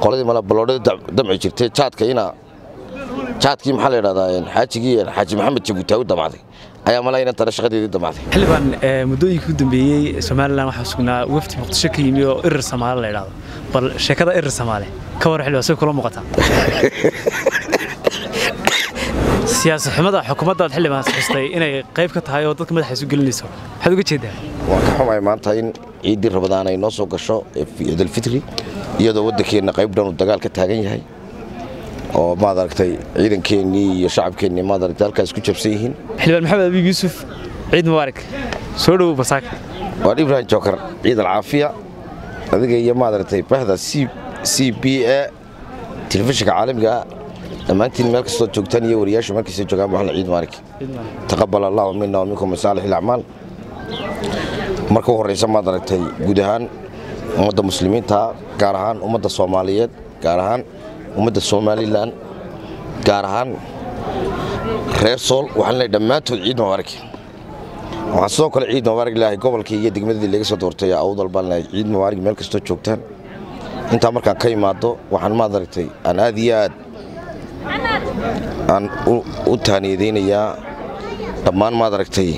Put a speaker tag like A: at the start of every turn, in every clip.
A: qoladii mala baloodhada damci jirtay jaadka ina jaadkii maxaa la yidhahdaa xaajigii xaaji maxamed jabuutaawi damacday ayaa mala inan tana shaqadeedii damacday
B: xildhibaan muddooyinkii u dambeeyey somalilan waxaa sugnaa wafdi muqdisho ka yimi oo irir samaale la yidhaahdo bal sheekada irir samaale ka war xildhibaan say kula muuqataa siyaasad xumada xukuumaddaad xildhibaan xustay inay qayb ka tahay oo dadka madaxa isu gelinayso maxaad uga jeedaa
A: waan ka xumahay maanta in ciiddii rabadaan ay noo soo gasho ciidalfitri iyadoo waddankeenna qayb dhan uu dagaal ka taagan yahay oo maad aragtay ciidankeennii iyo shacabkeennii maad aragtay halkaas isku jabsan yihiin
B: xildhibaan maxamed abiib yuusuf ciid mubaarak soo dhowow basaaka
A: waan ibrahim jookar ciid alcaafiya adiga iyo maad aragtay bahda c b a telefishinka caalamiga ah dhammaantiin meel kastoo joogtaan iyo wariyaashu markaysa joogaan waxna ciid maarik taqabal allahu mina wa minkum masaalix ilacmaal marka u horraysa maad aragtay guud ahaan ummadda muslimiinta gaar ahaan ummadda soomaaliyeed gaar ahaan ummadda somalilan gaar ahaan reer sool waxaan leeyahay dhammaantood ciid mubaarak waxaan sidoo kale ciid mubaarak leeyahay gobolkii iyo degmadii laga soo doortay awdal baan leeyahay ciid mubaarak meel kastoo joogtaan intaa markaan ka imaado waxaan maad aragtay aan aad iyo aad aan u taaniyadaynayaa dhammaan maad aragtay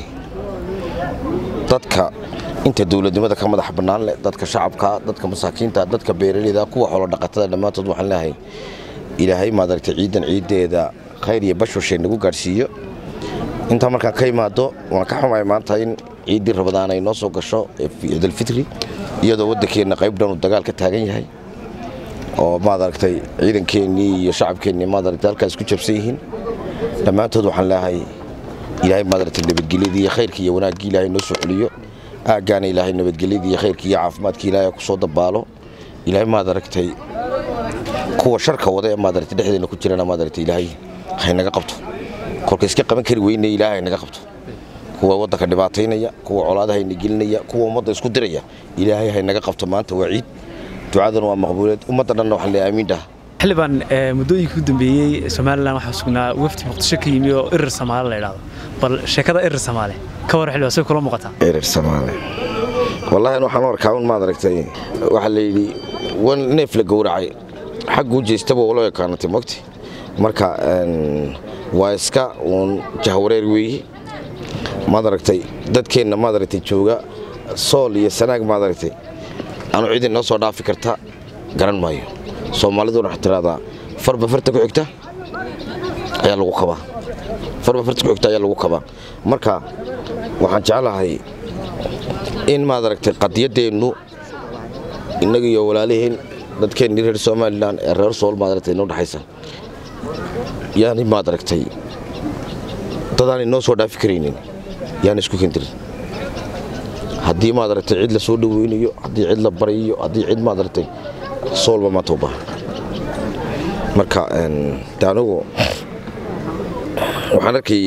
A: dadka inta dowladnimada ka madax bannaan leh dadka shacabka dadka masaakiinta dadka beeraleyda kuwa xoolo dhaqatada dhammaantood waxaan leeyahay ilaahay maad aragtay ciidan ciiddeeda khayr iyo bashwashay nagu gaadhsiiyo intaa markaan ka imaado waan ka xumahay maanta in ciiddii rabadaan ay noo soo gasho ciidalfitri iyadoo waddankeenna qayb dhan uu dagaal ka taagan yahay oo maad aragtay ciidankeennii iyo shacabkeennii maad aragtay halkaas isku jabsan yihiin dhammaantood waxaan leeyahay ilaahay maad aragtay nabadgelyadii iyo khayrkii iyo wanaaggii ilaahay noo soo celiyo aaggaana ilaahay nabadgelyadii iyo khayrkii iyo caafimaadkii ilaahay ku soo dabaalo ilaahay maad aragtay kuwa sharka wada ee maad aragtay dhexdeena ku jirana maad aragtay ilaahay haynaga qabto kolka iska qaban kari weyne ilaahay haynaga qabto kuwa waddanka dhibaataynaya kuwa colaadaha hayna gelinaya kuwa ummadda isku diraya ilaahay haynaga qabto maanta waa ciid ducadan waa maqbuuleed ummadda dhanna waxaan leeyahay amiin dhaha
B: xildhibaan muddooyinkii u dambeeyey somalilan waxaa sugnaa wafdi muqdisho ka yimi oo irir samaale la yidhaahdo bal sheekada irir samaale ka war xildhibaan say kula muuqataa
A: erer samaale wallaahi waxaan u arkaa un maad aragtay waxaa la yidhi wan neef la gowracay xagguu jeestaba ula ekaanatay mogti marka waa iska uun jahwareer weeye maad aragtay dadkeenna maad aragtay jooga sool iyo sanaag maad aragtay anu cid inoo soo dhaafi karta garan maayo soomaaliduna waxay tiraahdaa farba farta ku xigta ayaa lagu kabaa farba farta ku xigta ayaa lagu kabaa marka waxaan jeclahay in maad aragtay qadiyaddeennu innaga iyo walaaliheen dadkeennii reer somalilan ee reer sool maad aragtay inoo dhexaysa yaani maad aragtay dadaan inoo soo dhaafi karaynin yaan isku kendirin haddii maad aragtay cid la soo dhaweynayo haddii cid la barayo haddii cid maad aragtay soolba maanta u baahan marka de anigu waxaan arkay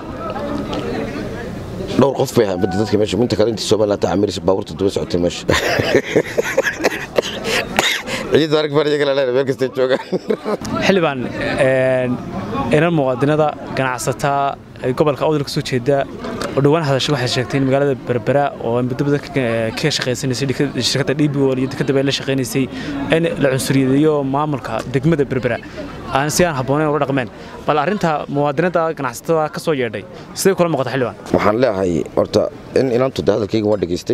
A: dhowr qof bay ahaan badda dadka meesha minta kale intii somaliland tacamiris baabuurta daba socotay meesha ciid arag baan iyaga leedahay meel kastay joogaan
B: xildhibaan inan muwaadinada ganacsataa gobolka awdal ka soo jeeda oo dhowaan hadashay waxay sheegtay in magaalada berbera oo muddo badan ka shaqaysanaysay shirkadda dhibiwol iyo dekadda bay la shaqaynaysay in la cunsuriyadeeyo maamulka degmada berbera aan si aan habboonayn ula dhaqmeen bal arrinta muwaadinada ganacsatada ka soo yeedhay siday kula muuqata xildhibaan
A: waxaan leeyahay horta in inantu de hadalkayga waa dhegaystay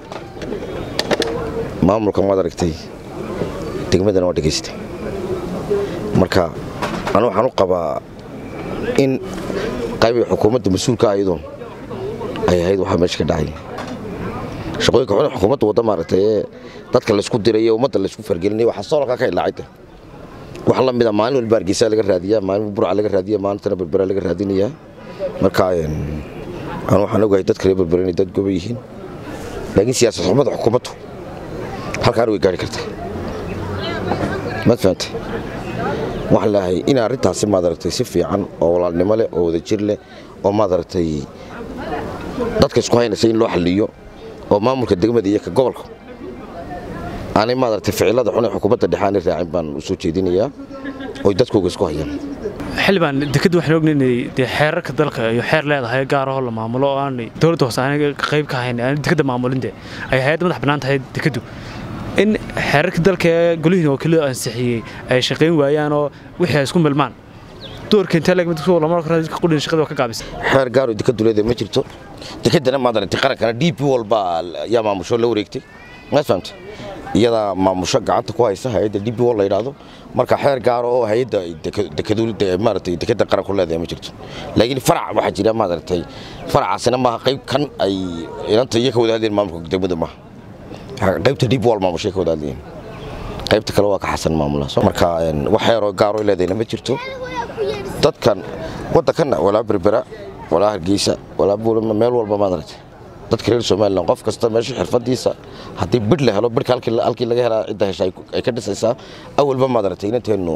A: maamulka maad aragtay degmadana waa dhegaystay marka anu waxaan u qabaa in qaybii xukuumadda mas-uulka ayadoon ay ahayd waxaa meesha ka dhacay shaqooyinka xun xukuumadda wadda maaragtay ee dadka laysku diray ee ummadda laysku fargelinay waxaa soolkaa ka ilaacayta wax la mida maalin walba hargeysa laga raadiyaa maalin burca laga raadiya maalintana berbera laga raadinayaa marka anu waxaan ogahay dadka reer berbera inay dad goba yihiin laakiin siyaasad xumada xukuumaddu halkaan way gaari kartaa maad fahamtay waxaan leeyahay in arrintaasi maad aragtay si fiican oo walaalnimo leh oo wadajir leh oo maad aragtay dadka isku haynaysa in loo xalliyo oo maamulka degmada iyo ka gobolka aanay maad aragtay ficilada xun ee xukuumadda dhexe aanay raacin baan u soo jeedinayaa oy dadkooga isku hayaan
B: xildhibaan dekaddu waxaan ognayn inay dee xeerarka dalka iyo xeer leedahay gaarahoo la maamulo oo aanay dowladda hoose aanay qayb ka ahayn aanay dekadda maamulin dee ay hay-adda madax bannaan tahay dekaddu in xeerarka dalka ee golihiina wakiiladu ansixiyey ay shaqayn waayaan oo wixii ay isku milmaan doorka intee leeg mid lama dadka qudhin shaqada waa ka gaabisa
A: xeer gaaro deka duleeda ma jirto dekedana maad aragtay qarankana d p walba yaa maamusho la wareegtay maad fahamtay iyadaa maamusho gacanta ku haysa hay-adda d p wal la yidhaahdo marka xeer gaaro oo hay-adda maaragtay dekeda qaranku leedahay ma jirto laakiin farac waxaa jira maad aragtay faracaasina maaha qayb kan ay inanta iyo ka wada hadleen maamulka degmada maaha qaybta d p wal maamushay ka wada hadlayeen qaybta kale waa ka xasan maamula marka wax xeeroo gaaro leedayna ma jirto dadkan waddankanna walaa berbera walaa hargeysa walaa buulama meel walba maad aragtay dadka reer somalilan qof kasta meesha xirfadiisa haddii bidh la helo bidhka halkii laga helaa cidda hesha ay ka dhisaysaa awalba maad aragtay inanteennu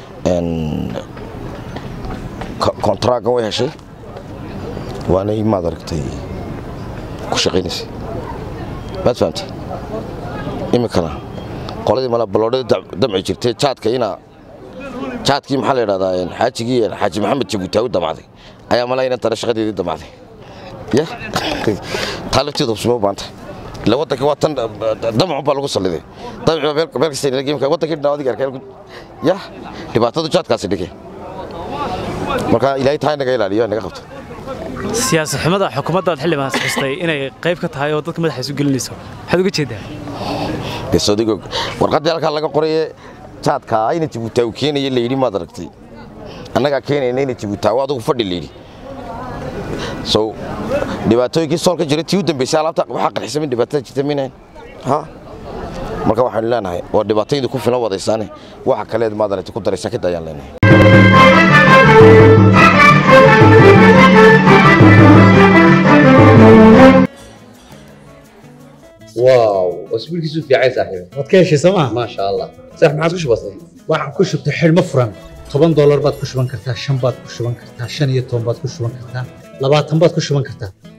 A: kontraagan way heshay waanay maad aragtay ku shaqaynaysay maad fahamtay iminkana qoladii mala baloodhada damci jirtay jaadka inaa jaadkii maxaa la yidhahdaa xaajigii xaaji maxamed jabuutaa u damacday ayaa mala inantana shaqadeedii damacday ya taa lafteedu hubsimo u baanta ila waddanka waa tan damacu baa lagu salliday damaci meel kasta imka waddankii dhinaa adiga arkeen ya dhibaatadu jaadkaasi dhigay marka ilaahay taa inaga ilaaliyo inaga qabto
B: siyaasad xumada xukuumaddaad xildhibaan xustay inay qayb ka tahay oo dadka madaxa isu gelinayso maxaad uga jeedaa
A: sodigo warqaddii halkaa laga qoraye jaadka ayna jabuutaa uu keenaya layidhi maad aragtay annagaa keenayna ina jabuutaa adigu fadhi layidhi so dhibaatooyinkii soolka jira tii u dambeysay alaabta waxaa qarxisa min dhibaatada jirta minayn ha marka waxaanu leenahay waa dhibaataydu ku filan wadaysaane waxa kaleed maad aragtay ku daraysaa kadda ayaan leenahay
C: واو اسبوعك في عايز صاحبي
D: waad ka heshay sooma
C: ما شاء الله صح ما عاد وش بصي
D: waxaan ku shubtay xidhmo furan toban doolar baad ku shuban kartaa shan baad ku shuban kartaa shan iyo toban baad ku shuban kartaa labaatan baad ku shuban kartaa